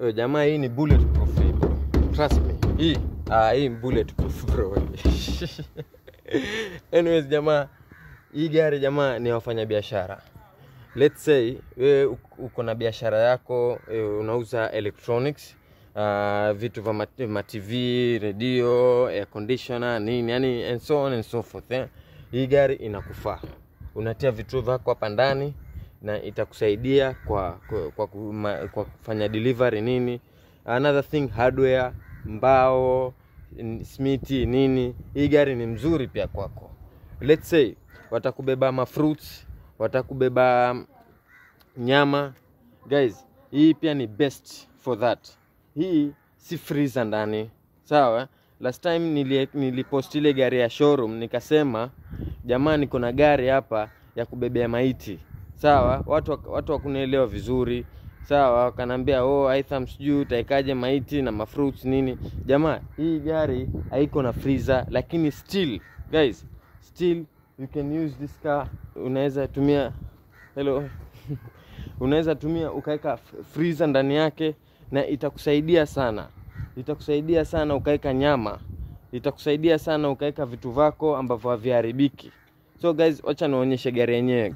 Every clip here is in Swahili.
Yo, jamaa hii ni bulletproof hii bro. Trust me. Hii ah, hii ni bulletproof bro. Anyways jamaa, hii gari jamaa ni wafanya biashara. Let's say wewe uk- uko na biashara yako e, unauza electronics uh, vitu vya mat- ma TV, radio, air conditioner, nini yani and so on and so forth eh. Hii gari inakufaa. Unatia vitu vyako hapa ndani na itakusaidia kwa kwa, kwa, kuma, kwa kufanya delivery nini. Another thing hardware, mbao, n- smiti nini. Hii gari ni mzuri pia kwako. Let's say watakubeba ma fruits, watakubeba nyama. Guys, hii pia ni best for that. Hii si freezer ndani. Sawa? Last time nili, nilipost ile gari ya showroom nikasema jamani kuna gari hapa ya kubebea maiti. Sawa? Watu wak- watu wakunielewa vizuri. Sawa, wakanambia oh, Aitham sijui utaikaje maiti na mafruits nini. Jamaa, hii gari haiko na freezer lakini still guys, still you can use this car. Unaweza tumia hello unaweza tumia ukaweka f- freezer ndani yake na itakusaidia sana itakusaidia sana ukaweka nyama itakusaidia sana ukaweka vitu vako ambavyo haviharibiki so guys wacha nionyeshe gari yenyewe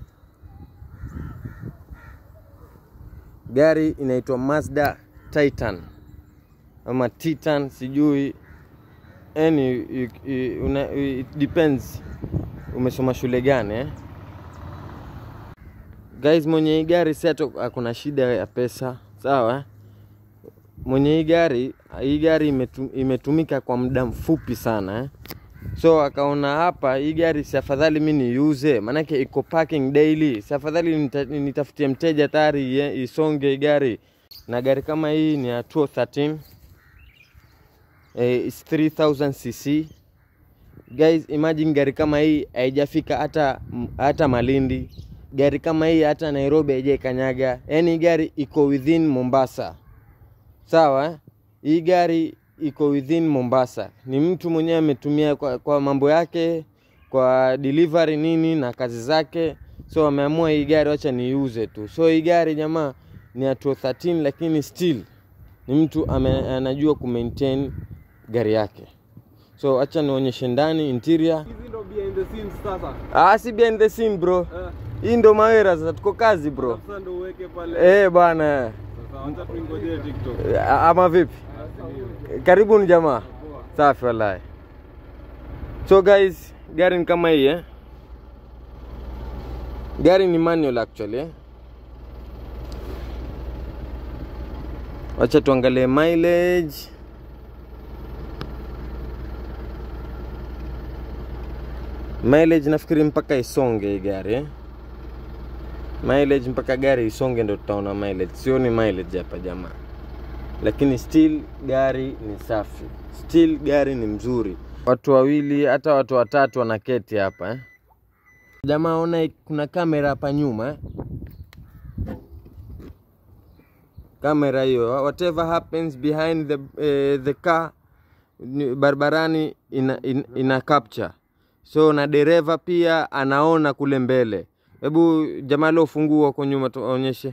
gari inaitwa mazda titan ama titan sijui yani you- you- una- it depends umesoma shule gani eh? guys mwenye hii gari si hata akuna shida ya pesa sawa mwenye hii gari hii gari imetu, imetumika kwa muda mfupi sana eh? so akaona hapa hii gari si afadhali mi niuze maanake iko parking daily si afadhali nita- nitafutie mteja tayari ie- isonge hii gari na gari kama hii ni ya 213 eh, it's 3000 cc guys imagine gari kama hii haijafika hata hata malindi gari kama hii hata nairobi haijaikanyaga yaani gari iko within mombasa sawa eh? hii gari iko within mombasa ni mtu mwenyewe ametumia kwa, kwa mambo yake kwa delivery nini na kazi zake so ameamua hii gari wacha niiuze tu so hii gari jamaa ni ya 13 lakini still ni mtu ame, anajua kumaintain gari yake so acha nionyeshe ndani interior Hizi ndo behind the scenes sasa. ah, si behind the scene bro Eh, hii ndo mawera sasa tuko kazi bro sasa ndo uweke pale. eh bwana Sasa wacha tuingojee TikTok. Eh, ama vipi karibuni jamaa safi wallahi so guys gari ni kama hii eh? gari ni manual actually eh? wacha tuangalie mileage mileage nafikiri mpaka isonge hii gari eh? mileage mpaka gari isonge ndo tutaona mileage sioni mileage hapa jamaa lakini still gari ni safi still gari ni mzuri watu wawili hata watu watatu wanaketi hapa eh? jamaa ona kuna kamera hapa nyuma eh? kamera hiyo whatever happens behind the, eh, the car ni- barabarani ina, ina, ina capture so na dereva pia anaona kule mbele hebu jamaa leo fungua huko nyuma tuonyeshe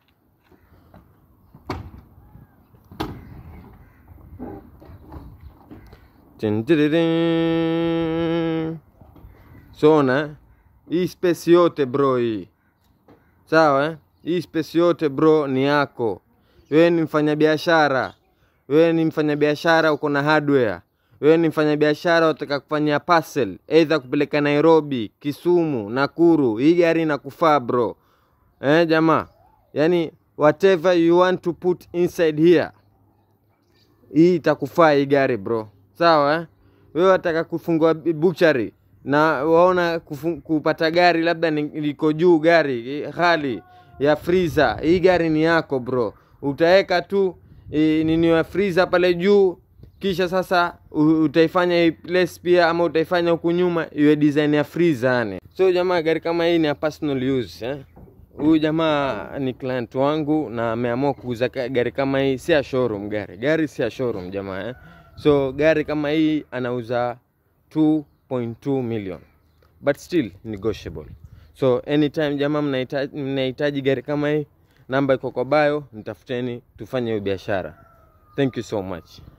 Tin, tiririn. so na hii space yote bro hii sawa eh? hii space yote bro ni yako wewe ni mfanyabiashara wewe ni mfanyabiashara uko na hardware wewe ni mfanyabiashara unataka kufanya parcel either kupeleka nairobi kisumu nakuru hii gari inakufaa bro eh, jamaa yani whatever you want to put inside here hii itakufaa hii gari bro sawa eh? wewe wataka kufungua buchari na waona kufu, kupata gari labda ni- liko juu gari eh, ghali ya freezer hii gari ni yako bro utaweka tu e, nini ya freezer pale juu kisha sasa u- utaifanya hii place pia ama utaifanya huku nyuma iwe design ya freezer yani so jamaa gari kama hii ni ya personal use eh? huyu jamaa ni client wangu na ameamua kuuza ka- gari kama hii si ya showroom gari gari si ya showroom jamaa eh? so gari kama hii anauza 2.2 million but still negotiable so anytime jamaa mnahitaji mnahitaji gari kama hii namba iko kwa bio, nitafuteni tufanye hiyo biashara. Thank you so much.